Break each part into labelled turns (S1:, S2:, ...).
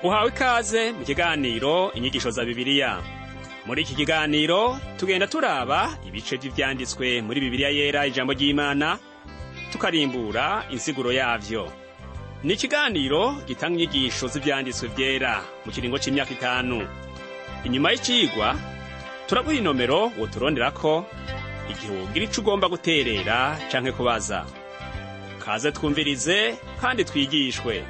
S1: uhawe ikaze mu kiganiro inyigisho za bibiliya muri iki kiganiro tugenda turaba ibice vy'ivyanditswe muri bibiliya yera ijambo ry'imana tukarimbura insiguro yavyo ni ikiganiro gitanga inyigisho z'ivyanditswe vyera mu kiringo c'imyaka itanu inyuma y'icigwa turaguha inomero woturonderako igihe wogira ico ugomba guterera canke kubaza kaze twumvirize kandi twigishwe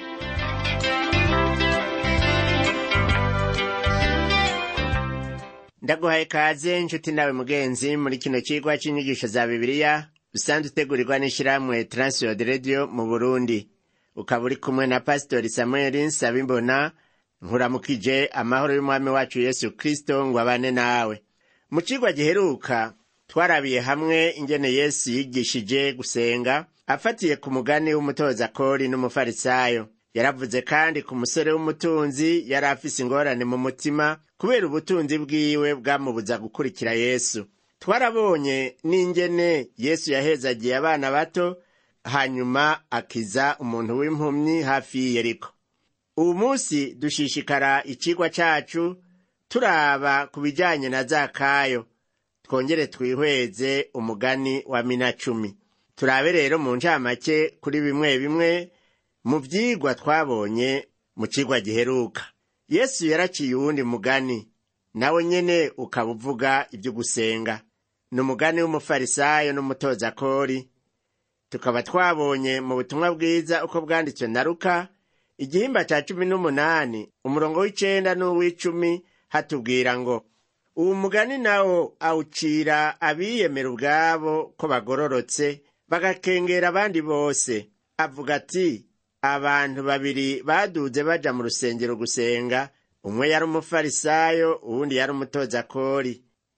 S2: ndaguhaye kaze nshuti nawe mugenzi muri kino cigwa c'inyigisho za bibiliya usanzwe utegurirwa n'ishirahamwe transworld radio mu burundi ukaba uri kumwe na pasitori samuel nsabimbona nkuramukije amahoro y'umwami wacu yesu kristo ngo abane nawe mu cigwa giheruka twarabiye hamwe ingene yesu yigishije gusenga afatiye ku mugani w'umutoza kori n'umufarisayo yaravuze kandi ku musore w'umutunzi yari afise ingorane mu mutima kubera ubutunzi bwiwe bwamubuza gukurikira yesu twarabonye n'ingene yesu yahezagiye abana bato hanyuma akiza umuntu w'impumyi hafi y'iyeriko ubu munsi dushishikara icigwa cacu turaba ku bijanye na zakayo twongere twihweze umugani wa mina cumi turabe rero mu ncamake kuri bimwe bimwe mu vyigwa twabonye mu cigwa giheruka yesu yaraciye uwundi mugani nawe nyene ukaba uvuga ivyo gusenga ni umugani w'umufarisayo n'umutoza kori tukaba twabonye mu butumwa bwiza uko bwanditswe na luka igihimba ca cumi n'umunani umurongo w'icenda n'uw'icumi hatubwira ngo uwu mugani nawo awucira abiyemera ubwabo ko bagororotse bagakengera abandi bose avuga ati abantu babiri baduze baja mu rusengero gusenga umwe yari umufarisayo uwundi yari umutoza kori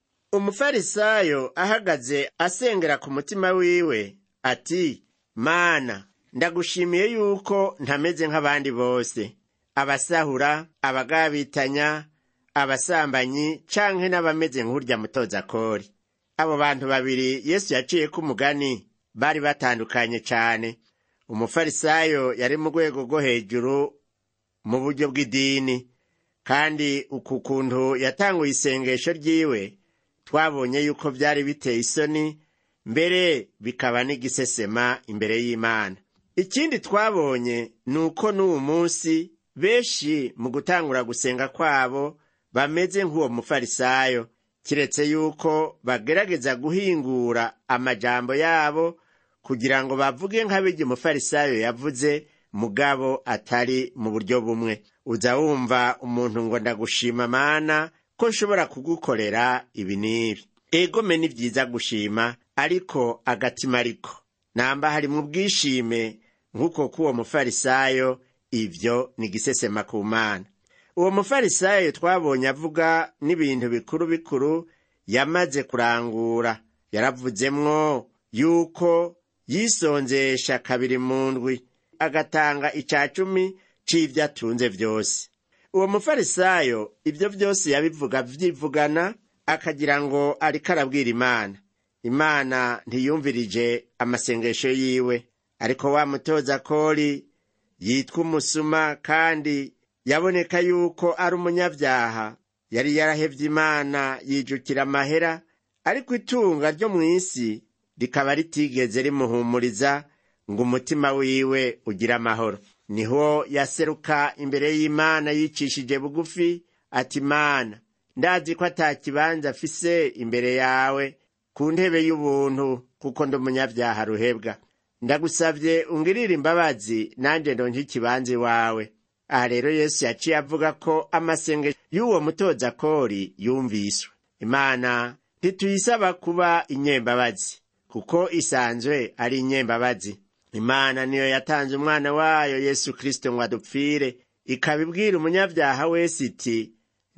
S2: umufarisayo ahagaze asengera ku mutima wiwe ati mana ndagushimiye yuko ntameze nk'abandi bose abasahura abagabitanya abasambanyi canke n'abameze nk'urya mutoza kori abo bantu babiri yesu yaciyeko umugani bari batandukanye cane umufarisayo yari mu rwego rwo hejuru mu buryo bw'idini kandi uku kuntu yatanguye isengesho ryiwe twabonye yuko vyari biteye isoni mbere bikaba n'igisesema imbere y'imana ikindi twabonye ni uko n'uwu munsi benshi mu gutangura gusenga kwabo bameze nk'uwo mufarisayo kiretse yuko bagerageza guhingura amajambo yabo kugira ngo bavuge nk'abirya umufarisayo yavuze mugabo atari mu buryo bumwe uza wumva umuntu ngo ndagushima mana ko nshobora kugukorera ibi n'ibi egome ni vyiza gushima ariko agatima ariko namba hari mu bwishime nk'uko k'uwo mufarisayo ivyo ni gisesema ku mana uwo mufarisayo twabonye avuga n'ibintu bikuru bikuru yamaze kurangura yaravuzemwo yuko yisonzesha kabiri mu ndwi agatanga ica cumi c'ivyo atunze vyose uwo mufarisayo ivyo vyose yabivuga vyivugana akagira ngo ariko arabwira imana imana ntiyumvirije amasengesho yiwe ariko wa mutoza kori yitwa umusuma kandi yaboneka yuko ari umunyabyaha yari yarahevye imana yijukira amahera ariko itunga ryo mw'isi rikaba ritigeze rimuhumuriza ngo umutima wiwe ugire amahoro niho yaseruka imbere y'imana yicishije bugufi ati mana ndazi ko ata kibanza afise imbere yawe ku ntebe y'ubuntu kuko ndi umunyabyaha ruhebwa ndagusavye ungirire imbabazi nanje ndonke ikibanza iwawe aha rero yesu yaciye avuga ko amasengesho y'uwo mutoza kori yumviswe imana ntituyisaba kuba inyembabazi kuko isanzwe ari inyembabazi imana niyo yatanze umwana wayo yesu kristo ngo adupfire ikaba ibwira umunyabyaha wese iti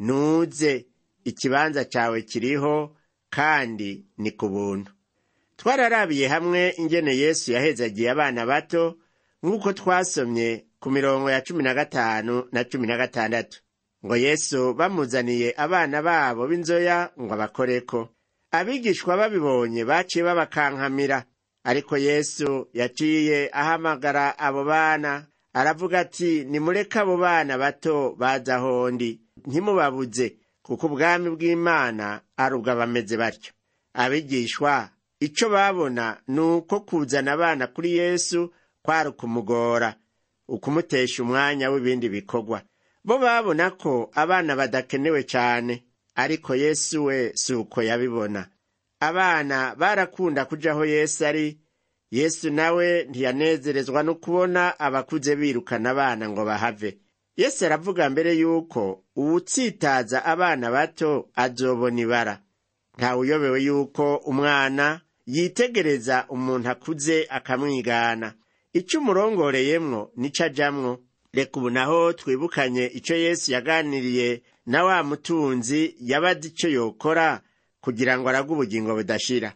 S2: nuze ikibanza cawe kiriho kandi ni ku buntu twararabiye hamwe ingene yesu yahezagiye abana bato nk'uko twasomye ku mirongo ya cumi na gatanu na cumi na gatandatu ngo yesu bamuzaniye abana babo b'inzoya ngo abakoreko abigishwa babibonye baciye babakankamira ariko yesu yaciye ahamagara abo bana aravuga ati nimureke abo bana bato baza ahondi ntimubabuze kuko ubwami bw'imana ari ubw'abameze batyo abigishwa icyo babona ni uko kuzana abana kuri yesu kwari ukumugora ukumutesha umwanya w'ibindi bikorwa bo babona ko abana badakenewe cyane ariko yesu we si uko yabibona abana barakunda kuja aho yesu ari yesu nawe ntiyanezerezwa no kubona abakuze birukana abana ngo bahave yesu aravuga mbere yuko uwutsitaza abana bato azobona ibara ntawuyobewe yuko umwana yitegereza umuntu akuze akamwigana icyo umurongoreyemwo nico ajamwo reka ubu naho twibukanye icyo yesu yaganiriye na wa mutunzi yabaze icyo yokora kugira ngo arage ubugingo budashira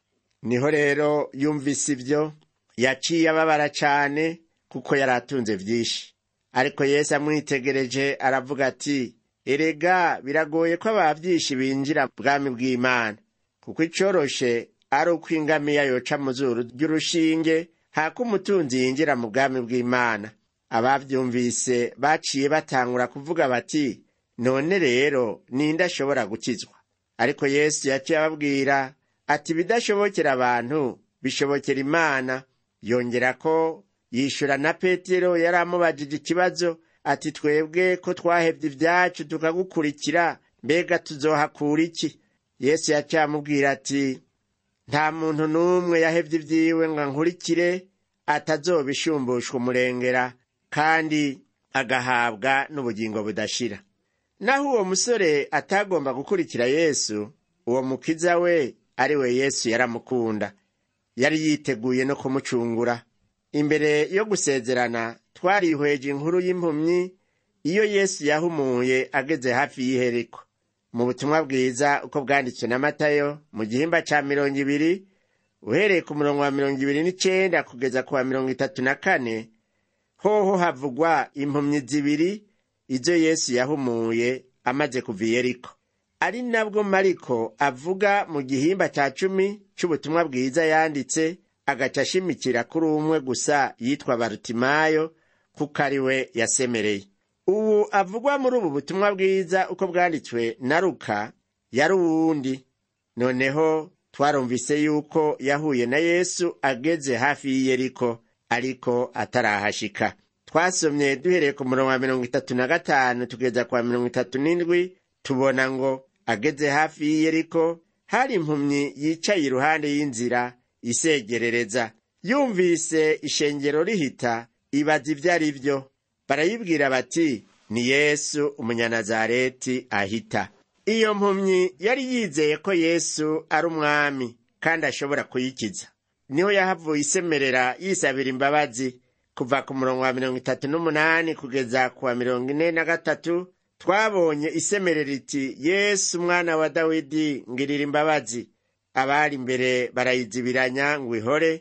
S2: niho rero yumvise ibyo yaciye ababara cyane kuko yari atunze byinshi ariko yesu amwitegereje aravuga ati erega biragoye ko abavyinshi binjira bwami bw'imana kuko icoroshe ari uko ingamiya yoca mu zuru ry'urushinge hako umutunzi yinjira mu bwami bw'imana abavyumvise baciye batangura kuvuga bati none rero ninde ashobora gukizwa ariko yesu yaciye ababwira ati ibidashobokera abantu bishobokera imana yongera ko yishura na petero yari amubajije ikibazo ati twebwe ko twahevye ibyacu tukagukurikira mbega tuzohakura iki yesu yaciye amubwira ati nta muntu n'umwe yahevye ibyiwe ngo ankurikire atazobishumbushwa umurengera kandi agahabwa n'ubugingo budashira naho uwo musore atagomba gukurikira yesu uwo mukiza we ari we yesu yaramukunda yari yiteguye no kumucungura imbere yo gusezerana twarihweje inkuru y'impumyi iyo yesu yahumuye ageze hafi y'iheriko mu butumwa bwiza uko bwanditswe na matayo mu gihimba ca mirongo ibiri uhereye ku murongo wa mirongo ibiri n'icenda kugeza ku wa mirongo itatu na kane hoho havugwa impumyi zibiri izo yesu yahumuye amaze kuva i yeriko ari nabwo mariko avuga mu gihimba ca cumi c'ubutumwa bwiza yanditse agaca ashimikira kuri umwe gusa yitwa barutimayo kuko ari we yasemereye ubu avugwa muri ubu butumwa bwiza uko bwanditswe na ruka yari uwundi noneho twarumvise yuko yahuye na yesu ageze hafi y'iyeriko ariko atarahashika twasomye duhereye ku murongo wa mirongo itatu na gatanu tugeza ku wa mirongo itatu n'indwi tubona ngo ageze hafi y'iyeriko hari impumyi yicaye iruhande y'inzira isegerereza yumvise ishengero rihita ibaza ibyo ari byo barayibwira bati ni yesu umunyanazareti ahita iyo mpumyi yari yizeye ko yesu ari umwami kandi ashobora kuyikiza niho yahavuye isemerera yisabira imbabazi kuva ku murongo wa mirongo itatu n'umunani kugeza ku wa mirongo ine na gatatu twabonye isemerera iti yesu umwana wa dawidi ngirira imbabazi abari imbere barayizibiranya ngo ihore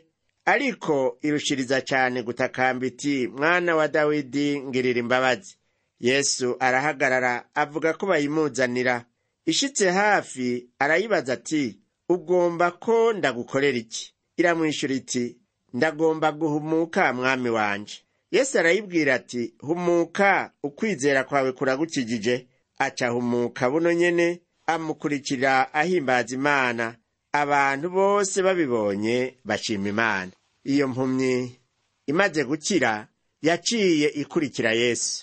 S2: ariko irushiriza cyane gutakamba iti mwana wa dawidi ngirira imbabazi yesu arahagarara avuga ko bayimuzanira ishitse hafi arayibaza ati ugomba ko ndagukorera iki iramwishyura iti ndagomba guhumuka mwami wanje yesu arayibwira ati humuka ukwizera kwawe kuragukijije aca humuka buno nyene amukurikira ahimbaza imana abantu bose babibonye bashima imana iyo mpumyi imaze gukira yaciye ikurikira yesu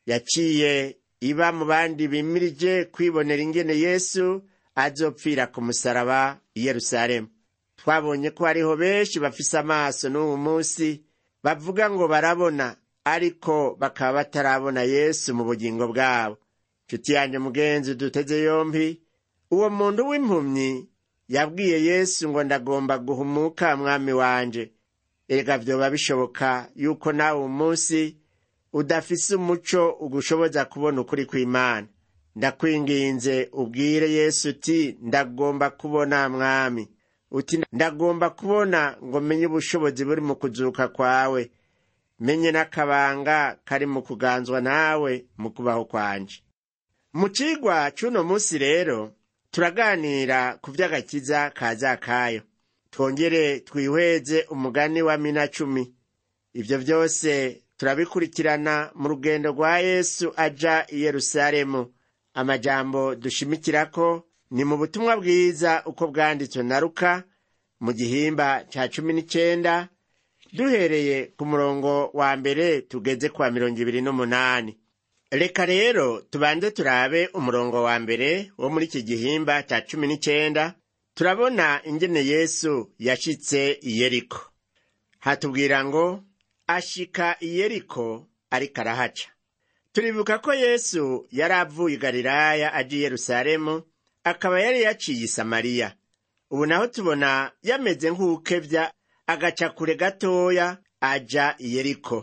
S2: yaciye iba mu bandi bimirije kwibonera ingene yesu azopfira ku musaraba i yerusalemu twabonye ko hariho benshi bafise amaso n'uwu munsi bavuga ngo barabona ariko bakaba batarabona yesu mu bugingo bwabo nshuti yanjye mugenzi duteze yombi uwo muntu w'impumyi yabwiye yesu ngo ndagomba guhumuka mwami wanje erega vyoba bishoboka yuko nawe uwu munsi udafise umuco ugushoboza kubona ukuri kw'imana ndakwinginze ubwire yesu uti ndagomba kubona mwami uti ndagomba kubona ngo menye ubushobozi buri mu kuzuka kwawe menye n'akabanga kari mu kuganzwa nawe mu kubaho kwanje mu cigwa c'uno munsi rero turaganira ku vy'agakiza ka zakayo twongere twihweze umugani wa mina cumi ivyo vyose turabikurikirana mu rugendo rwa yesu aja i yerusalemu amajambo dushimikirako ni mu butumwa bwiza uko bwanditswe na ruka mu gihimba ca cumi n'icenda duhereye ku murongo wa mbere tugeze kwa mirongo ibiri n'umunani reka rero tubanze turabe umurongo wa mbere wo muri iki gihimba ca cumi n'icenda turabona ingene yesu yashitse i yeriko hatubwira ngo ashika i yeriko ariko arahaca turibuka ko yesu yari avuye i galilaya aja i yerusalemu akaba yari yaciye i samariya ubu naho tubona yameze nk'ukevya agaca kure gatoya aja i yeriko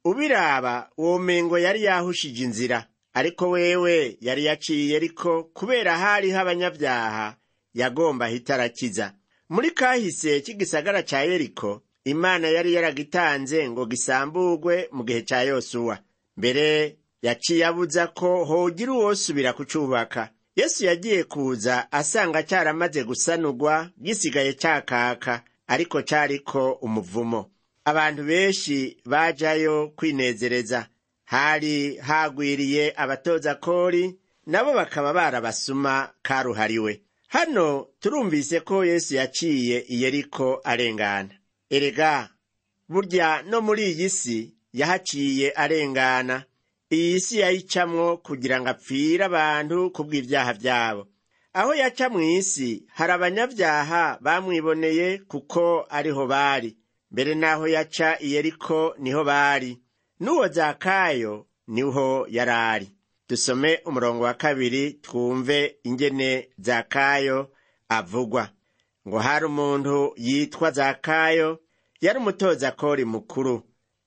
S2: ubiraba womengo yari yahushije inzira ariko wewe yari yaciye i yeriko kubera hariho abanyabyaha yagomba ahita arakiza muri kahise k'igisagara ca yeriko imana yari yaragitanze ngo gisamburwe mu gihe ca yosuwa mbere yaciye abuza ko hogira uwosubira kucubaka yesu yagiye kuza asanga caramaze gusanurwa gisigaye cakaka ariko cariko umuvumo abantu benshi bajayo kwinezereza hari hagwiriye abatoza kori nabo bakaba barabasuma karuhariwe hano turumvise ko yesu yaciye i yeriko arengana erega burya no muri iyi si yahaciye arengana iyi si yayicamwo kugira ngo apfire abantu kubw'ibyaha byabo aho yaca mu isi hari abanyabyaha bamwiboneye kuko ariho bari mbere n'aho yaca i yeriko niho bari n'uwo zakayo niho yari ari dusome umurongo wa kabiri twumve ingene zakayo avugwa ngo hari umuntu yitwa zakayo yari umutoza kori mukuru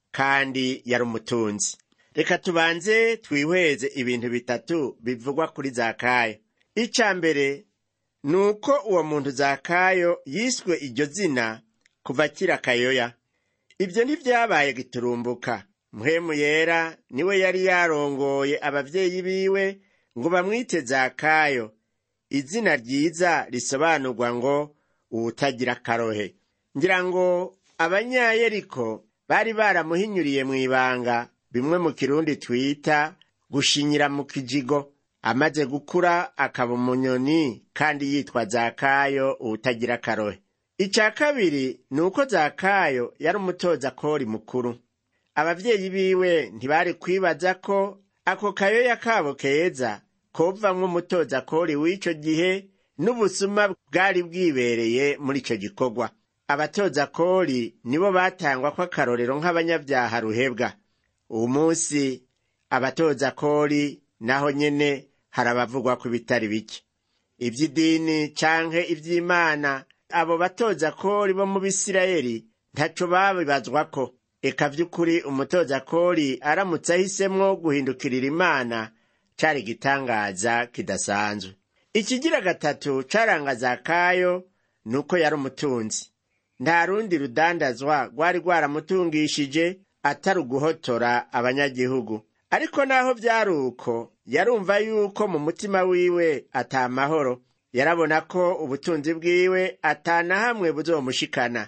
S2: kandi yari umutunzi reka tubanze twihweze ibintu bitatu bivugwa kuri zakayo icya mbere ni uko uwo muntu zakayo yiswe iryo zina kuva akiri akayoya ibyo ntibyabaye giturumbuka muhemu yera niwe yari yarongoye ababyeyi biwe ngo bamwite zakayo izina ryiza risobanurwa ngo uwutagira akarohe ngira ngo abanyayeriko bari baramuhinyuriye mu ibanga bimwe mu kirundi twita gushinyira mu kijigo amaze gukura akaba umunyoni kandi yitwa zakayo uwutagira akarohe icya kabiri ni uko zakayo yari umutoza kori mukuru ababyeyi biwe ntibari kwibaza ko ako kayoya kabo keza kovamwo umutoza kori w'ico gihe n'ubusuma bwari bwibereye muri ico gikorwa abatoza kori nibo batangwa ko akarorero nk'abanyabyaha ruhebwa uwu munsi abatoza kori naho nyene hari abavugwa ku bitari bike ivy'idini canke ivy'imana abo batoza kori bo mu bisirayeli ntaco babibazwako eka vy'ukuri umutoza kori aramutse ahisemwo guhindukirira imana cari igitangaza kidasanzwe ikigira gatatu caranga zakayo ni uko yari umutunzi nta rundi rudandazwa rwari rwaramutungishije atari uguhotora abanyagihugu ariko naho vyari uko yarumva yuko mu mutima wiwe ata mahoro yarabona ko ubutunzi bwiwe atana hamwe buzomushikana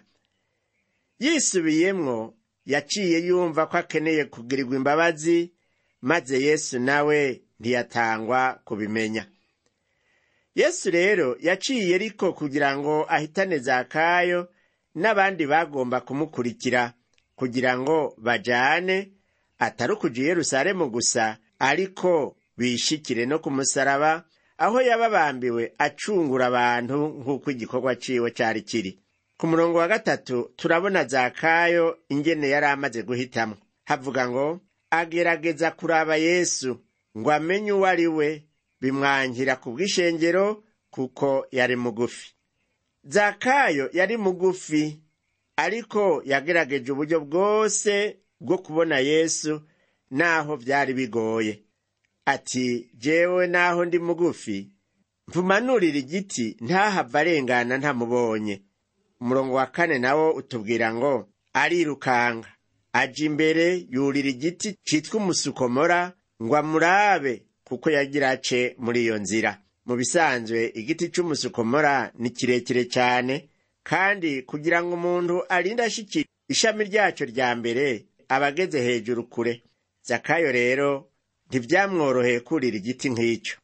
S2: yisubiyemwo yaciye yumva ko akeneye kugirirwa imbabazi maze yesu nawe ntiyatangwa kubimenya yesu rero yaciye ariko kugira ngo ahitane zakayo n'abandi bagomba kumukurikira kugira ngo bajane atari ukuja i yerusalemu gusa ariko bishikire no ku musaraba aho yababambiwe acungura abantu nk'uko igikorwa ciwe cari kiri ku murongo wa gatatu turabona zakayo ingene yari amaze guhitamwo havuga ngo agerageza kuraba yesu ngo amenye uwo ari we bimwankira ku bw'ishengero kuko yari mugufi zakayo yari mugufi ariko yagerageje uburyo bwose bwo kubona yesu naho byari bigoye ati jewe naho ndi mugufi mvumanurira igiti ntahava arengana ntamubonye umurongo wa kane nawo utubwira ngo arirukanga aja imbere yurira igiti citwa umusukomora ngo amurabe kuko yagira ace muri iyo nzira mu bisanzwe igiti c'umusukomora ni kirekire cyane kandi kugira ngo umuntu arinde ashikira ishami ryaco rya mbere abageze hejuru kure zakayo rero ntivyamworoheye kurira igiti nk'icyo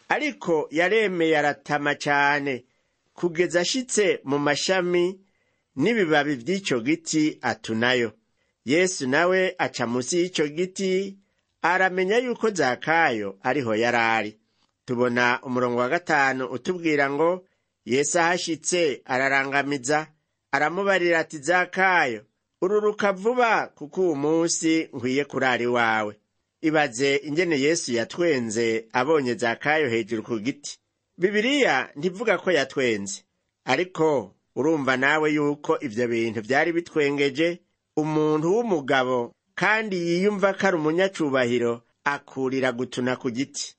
S2: ariko yaremeye aratama cane kugeza ashitse mu mashami n'ibibabi vy'ico giti atunayo yesu nawe aca musi y'ico giti aramenya yuko zakayo ariho yarari tubona umurongo wa gatanu utubwira ngo yesu ahashitse ararangamiza aramubarira ati zakayo ururuka vuba kuko uwu munsi nkwiye kurara iwawe ibaze ingene yesu yatwenze abonye zakayo hejuru ku giti bibiriya ntivuga ko yatwenze ariko urumva nawe yuko ivyo bintu vyari bitwengeje umuntu w'umugabo kandi yiyumva ko ari umunyacubahiro akurira gutuna ku giti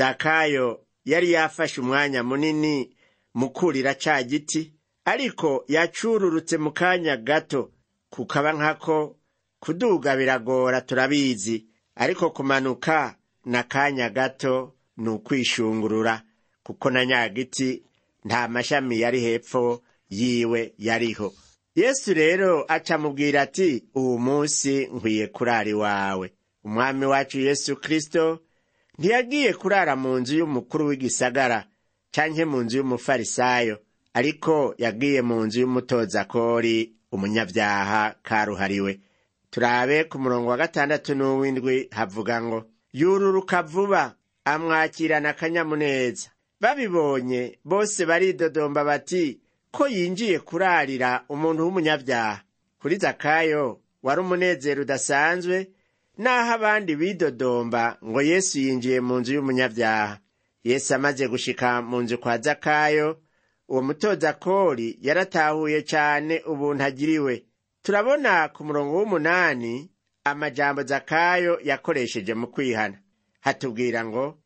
S2: zakayo yari yafashe umwanya munini mu kurira ca giti ariko yacururutse mu kanya gato kukaba nkako kuduga biragora turabizi ariko kumanuka na kanya gato ni ukwishungurura kuko na nyagiti nta mashami yari hepfo yiwe yariho yesu rero acamubwira ati uwu munsi nkwiye kurara iwawe umwami wacu yesu kristo ntiyagiye kurara mu nzu y'umukuru w'igisagara canke mu nzu y'umufarisayo ariko yagiye mu nzu y'umutozakori umunyabyaha karuhariwe turabe ku murongo wa gatandatu n'uw'indwi havuga ngo yururuka vuba amwakirana akanyamuneza babibonye bose baridodomba bati ko yinjiye kurarira umuntu w'umunyabyaha kuri zakayo wari umunezero udasanzwe naho abandi bidodomba ngo yesu yinjiye mu nzu y'umunyabyaha yesu amaze gushika mu nzu kwa zakayo uwo mutozakori yaratahuye cane ubuntu agiriwe turabona ku murongo w'umunani amajambo zakayo yakoresheje mu kwihana hatubwira ngo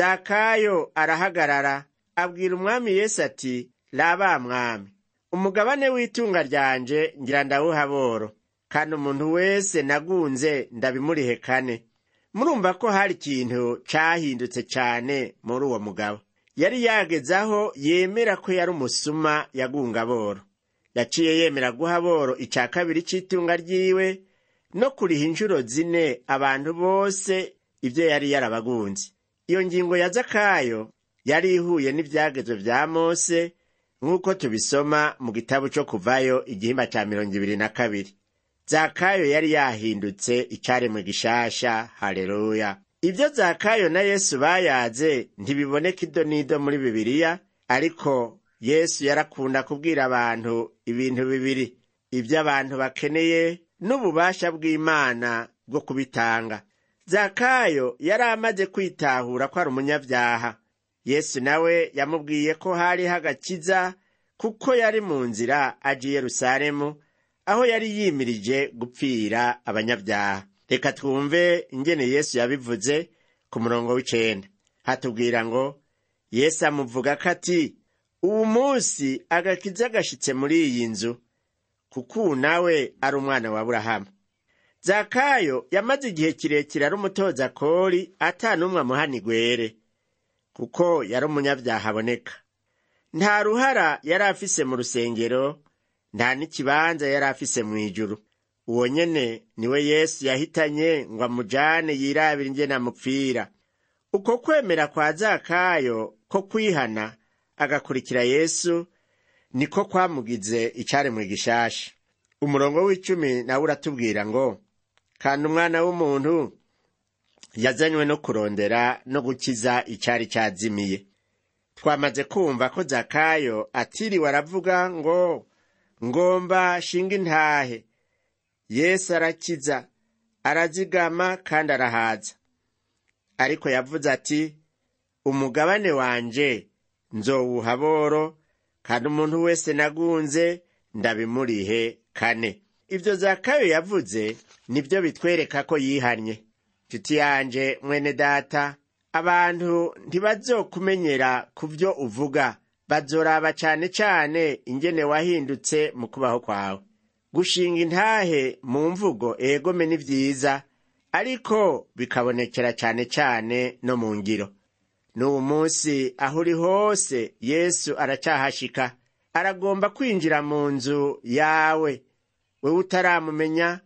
S2: zakayo arahagarara abwira umwami yesu ati raba mwami umugabane w'itunga ryanje ngira ndawuha boro kandi umuntu wese nagunze ndabimurihe kane murumva ko hari ikintu cahindutse cane muri uwo mugabo yari yageze aho yemera ko yari umusuma yagunga boro yaciye yemera guha boro ica kabiri c'itunga ryiwe no kuriha inshuro zine abantu bose ivyo yari yarabagunze iyo ngingo ya zakayo yari ihuye n'ivyagezwe vya mose nk'uko tubisoma mu gitabo co kuvayo igihimba ca mirongo ibiri na kabiri zakayo yari yahindutse icaremwe gishasha haleluya ibyo zakayo na yesu bayaze ntibiboneka ido n'ido muri bibiliya ariko yesu yarakunda kubwira abantu ibintu bibiri ibyo abantu bakeneye n'ububasha bw'imana bwo kubitanga zakayo yari amaze kwitahura ko ari umunyabyaha yesu nawe yamubwiye ko hariho agakiza kuko yari mu nzira aje i yerusalemu aho yari yimirije gupfira abanyabyaha reka twumve ingene yesu yabivuze ku murongo w'icenda hatubwira ngo yesu amuvuga ko ati uwu munsi agakiza gashitse muri iyi nzu kuko uwu nawe ari umwana wa burahamu zakayo yamaze igihe kirekire ari umutoza kori ata n'umwe amuhana igwere kuko yari umunyabyaha aboneka nta ruhara yari afise mu rusengero nta n'ikibanza yari afise mu ijuru uwo nyene niwe yesu yahitanye ngo amujane yirabire ingene amupfira uko kwemera kwa zakayo ko kwihana agakurikira yesu niko kwamugize icaremwe gishasha umurongo w'icumi nawe uratubwira ngo kandi umwana w'umuntu yazanywe no kurondera no gukiza icari cazimiye twamaze kumva ko zakayo atiriwe aravuga ngo ngomba shinga intahe yesu arakiza arazigama kandi arahaza ariko yavuze ati umugabane wanje nzowuha boro kandi umuntu wese nagunze ndabimurihe kane ibyo zakayo yavuze nibyo bitwereka ko yihannye nshuti yanje mwene data abantu ntibazokumenyera ku byo uvuga bazoraba cane cane ingene wahindutse mu kubaho kwawe gushinga intahe mu mvugo egome ni vyiza ariko bikabonekera cane cane no mu ngiro n'ubu munsi aho uri hose yesu aracahashika aragomba kwinjira mu nzu yawe wewe utaramumenya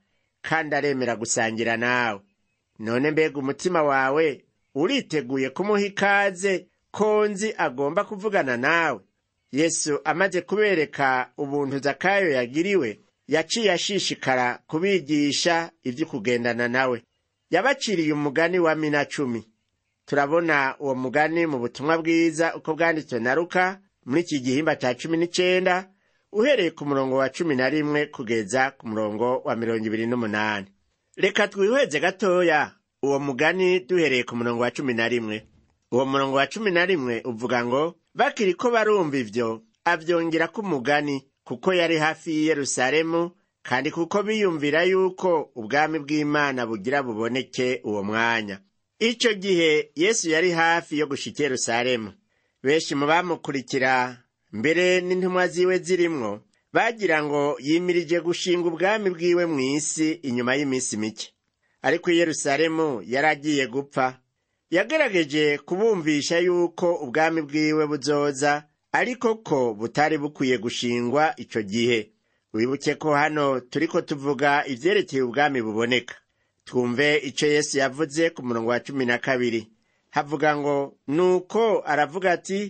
S2: kandi aremera gusangira nawe none mbega umutima wawe uriteguye kumuha ikaze ko nzi agomba kuvugana nawe yesu amaze kubereka ubuntu zakayo yagiriwe yaciye ashishikara kubigisha ibyo kugendana nawe yabaciriye umugani wa mina cumi turabona uwo mugani mu butumwa bwiza uko bwanditswe na ruka muri iki gihimba cya cumi n'icenda uhereye ku murongo wa cumi na rimwe kugeza ku murongo wa mirongo ibiri n'umunani reka twihweze gatoya uwo mugani duhereye ku murongo wa cumi na rimwe uwo murongo wa cumi na rimwe uvuga ngo bakiri ko barumva ivyo avyongera ko umugani kuko yari hafi y'i yerusalemu kandi kuko biyumvira yuko ubwami bw'imana bugira buboneke uwo mwanya ico gihe yesu yari hafi yo gushika i yerusalemu benshi mu bamukurikira mbere n'intumwa ziwe zirimwo bagira ngo yimirije gushinga ubwami bwiwe mw'isi inyuma y'iminsi mike ariko i yerusalemu yari agiye gupfa yagerageje kubumvisha yuko ubwami bwiwe buzoza ariko ko butari bukwiye gushingwa ico gihe wibuke ko hano turiko tuvuga ivyerekeye ubwami buboneka twumve ico yesu yavuze ku murongo wa cumi na kabiri havuga ngo nuko aravuga ati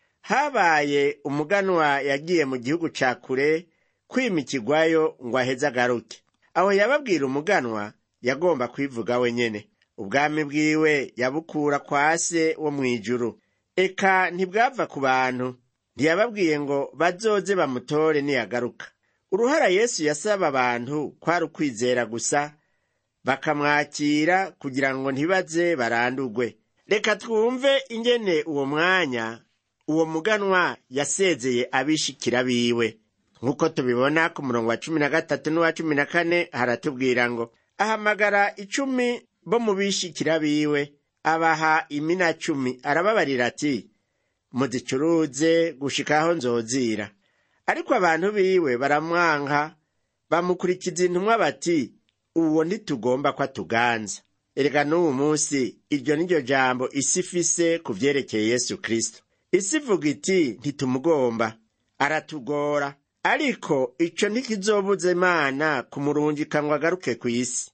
S2: habaye umuganwa yagiye mu gihugu ca kure kwimikigwayo ngo aheze agaruke aho yababwira umuganwa yagomba kwivuga wenyene ubwami bwiwe yabukura kwa se wo mw'ijuru eka ntibwava ku bantu ntiyababwiye ngo bazoze bamutore niyagaruka uruhara yesu yasaba abantu kwari ukwizera gusa bakamwakira kugira ngo ntibaze barandurwe reka twumve ingene uwo mwanya uwo muganwa yasezeye abishikira biwe nk'uko tubibona ku murongo wa cumi na gatatu n'uwa cumi na kane haratubwira ngo ahamagara icumi bo mu bishikira biwe abaha imina cumi arababarira ati muzicuruze gushikaho nzozira ariko abantu biwe baramwanka bamukurikiza intumwa bati uwo ntitugomba ko atuganza erega n'uwu munsi iryo ni ryo jambo isi ifise ku vyerekeye yesu kristo isi ivuga iti ntitumugomba aratugora ariko ico ntikizobuza imana kumurungika ngo agaruke ku isi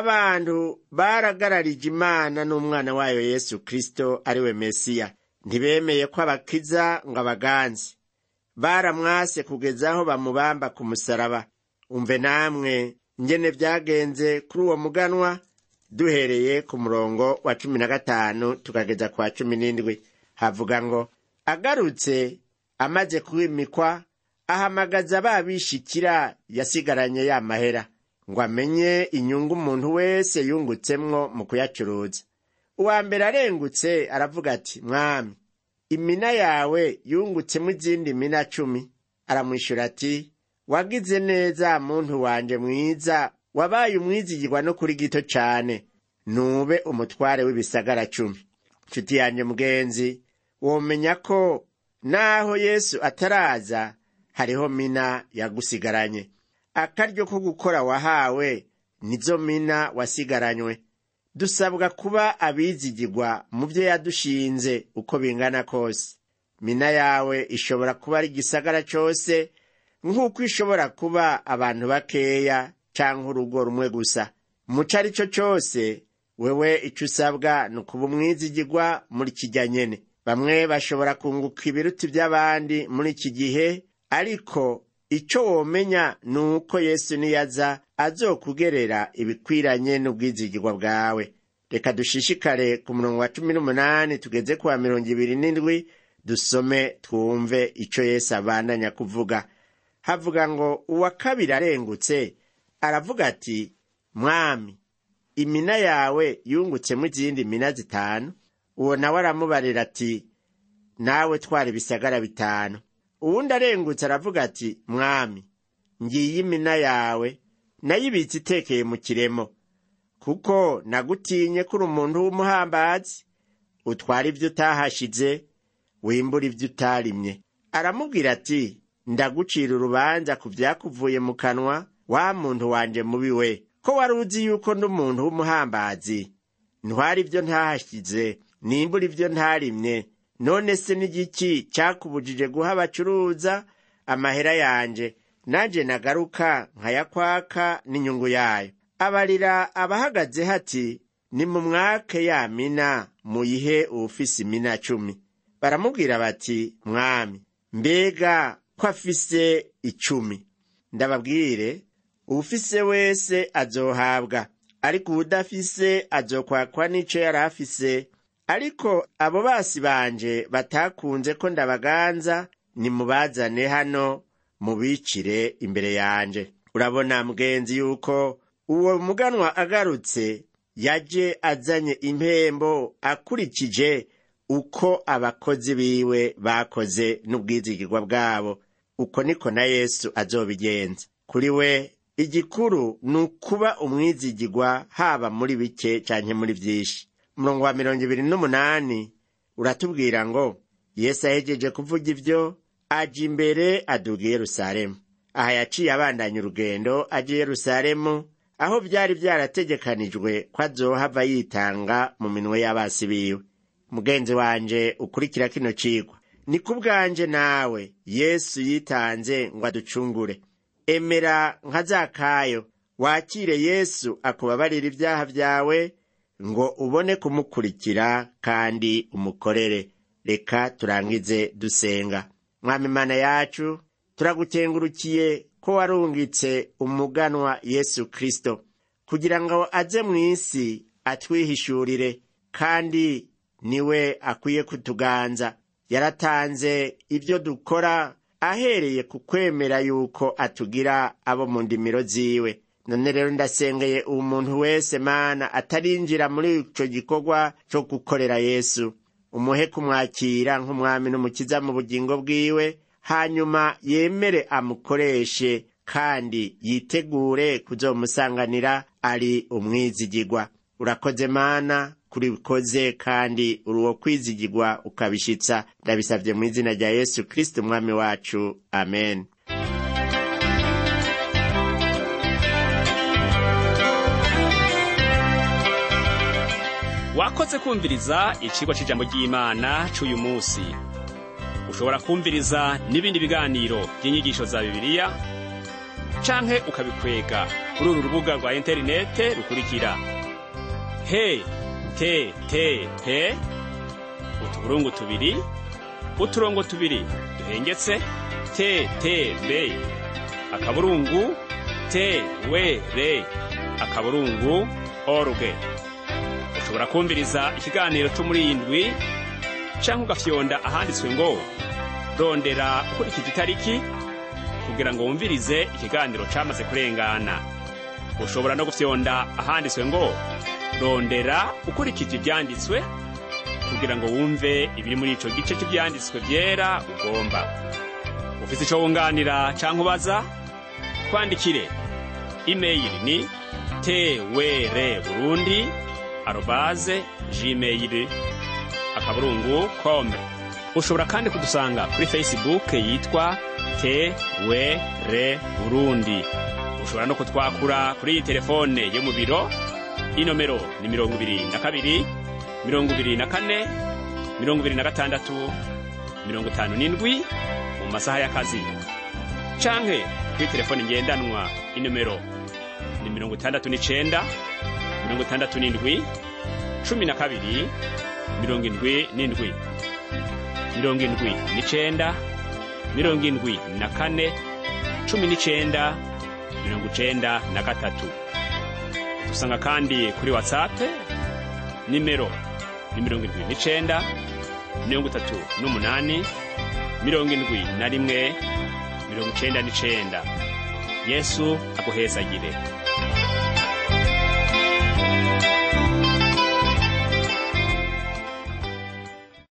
S2: abantu baragararije imana n'umwana wayo yesu kristo ari we mesiya ntibemeye ko abakiza ngo abaganze baramwase kugeza aho bamubamba ku musaraba umve namwe ngene vyagenze kuri uwo muganwa duhereye ku murongo wa cumi na gatanu tukageza ku wa cumi n'indwi havuga ngo agarutse amaze kwimikwa ahamagaza babishikira yasigaranye ya mahera ngo amenye inyungu umuntu wese yungutsemwo mu kuyacuruza uwa mbere arengutse aravuga ati mwami imina yawe yungutsemo izindi mina cumi aramwishyura ati wagize neza muntu wanje mwiza wabaye umwizigirwa no kuri gito cane nube umutware w'ibisagara cumi nshuti yanjye mugenzi womenya ko naho yesu ataraza hariho mina yagusigaranye akaryo ko gukora wahawe nizo mina wasigaranywe dusabwa kuba abizigirwa mu byo yadushinze uko bingana kose mina yawe ishobora kuba ari igisagara cyose nk'uko ishobora kuba abantu bakeya cyangwa urugo rumwe gusa muco ari cyo cyose wewe icyo usabwa ni ukuba umwizigirwa muri kijya nyene bamwe bashobora kunguka ibiruti by'abandi muri iki gihe ariko icyo womenya ni uko yesu niyaza azokugerera ibikwiranye n'ubwizigirwa bwawe reka dushishikare ku murongo wa cumi n'umunani tugeze ku wa mirongo ibiri n'indwi dusome twumve icyo yesu abandanya kuvuga havuga ngo uwa kabiri arengutse aravuga ati mwami imina yawe yungutsemo izindi mina zitanu uwo nawe aramubarira ati nawe twara ibisagara bitanu uwundi arengutse aravuga ati mwami ngiye imina yawe nayibitse itekeye mu kiremo kuko nagutinye kuri umuntu w'umuhambazi utwara ibyo utahashize wimbura ibyo utarimye aramubwira ati ndagucira urubanza ku byakuvuye mu kanwa wa muntu wanje mubi we ko wari uzi yuko n'umuntu w'umuhambazi ntwara ibyo ntahashyize nimbura ibyo ntarimye none se n'igiki cyakubujije guha abacuruza amahera yanje nanjye nagaruka nkayakwaka n'inyungu yayo abarira abahagaze hati nimumwake ya mina muyihe uwufise imina cumi baramubwira bati mwami mbega ko afise icumi ndababwire uwufise wese azohabwa ariko uwudafise azokwakwa n'ico yari afise ariko abo basi banje batakunze ko ndabaganza nimubazane hano mubicire imbere yanje urabona mugenzi yuko uwo muganwa agarutse yaje azanye impembo akurikije uko abakozi biwe bakoze n'ubwizigirwa bwabo uko niko na yesu azobigenza kuri we igikuru ni ukuba umwizigirwa haba muri bike canke muri vyinshi umurongo wa mirongo ibiri n'umunani uratubwira ngo yesu ahejeje kuvuga ivyo aja imbere aduga i yerusalemu aha yaciye abandanya urugendo aja i yerusalemu aho vyari vyarategekanijwe ko azohava yitanga mu minwe y'abasi biwe mugenzi wanje ukurikira kino cigwa ni kubwanje nawe yesu yitanze ngo aducungure emera nka zakayo wakire yesu akubabarira ibyaha vyawe ngo ubone kumukurikira kandi umukorere reka turangize dusenga mwami mana yacu turagukengurukiye ko warungitse umuganwa yesu kristo kugira ngo aze mu isi atwihishurire kandi niwe akwiye kutuganza yaratanze ibyo dukora ahereye ku kwemera yuko atugira abo mu ndimiro ziwe none rero ndasengeye uwo muntu wese mana atarinjira muri ico gikorwa co gukorera yesu umuhe kumwakira nk'umwami n'umukiza mu bugingo bwiwe hanyuma yemere amukoreshe kandi yitegure kuzomusanganira ari umwizigirwa urakoze mana kuri bikoze kandi uri uwo kwizigirwa ukabishitsa ndabisabye mu izina rya yesu kristo umwami wacu amen
S1: wakoze kumviriza icigwa c'ijambo ry'imana c'uyu musi ushobora kumviriza n'ibindi biganiro by'inyigisho za bibiliya canke ukabikwega kuri uru rubuga rwa interinete rukurikira he te te pe utuburungu tubiri uturongo tubiri duhengetse te te be akaburungu te we re akaburungu oruge ushobora kumviriza ikiganiro cyo muri iyi ndwi canke ugafyonda ahanditswe ngo rondera ukurikije itariki kugira ngo wumvirize ikiganiro camaze kurengana ushobora no gufyonda ahanditswe ngo rondera ukurikije ibyanditswe kugira ngo wumve ibiri muri ico gice cy'ibyanditswe byera ugomba ufise ico wunganira canke ubaza twandikire imeyili ni twr burundi arobaze gmail akaburungu com ushobora kandi kudusanga kuri facebook yitwa twr burundi ushobora no kutwakura kuri iyi telefone yo mu biro inomero ni mirongo ibiri na kabiri mirongo ibiri na kane mirongo ibiri na gatandatu mirongo itanu n'indwi mu masaha y'akazi canke kuri telefone ngendanwa inomero ni mirongo itandatu n'icenda mirongo itandatu n'indwi cumi na kabiri mirongo indwi n'indwi mirongo indwi n'icenda mirongo indwi na kane cumi n'icenda mirongo icenda na gatatu dusanga kandi kuri whatsapp nimero ni mirongo indwi n'icenda mirongo itatu n'umunani mirongo indwi na rimwe mirongo icenda n'icenda yesu aguhezagire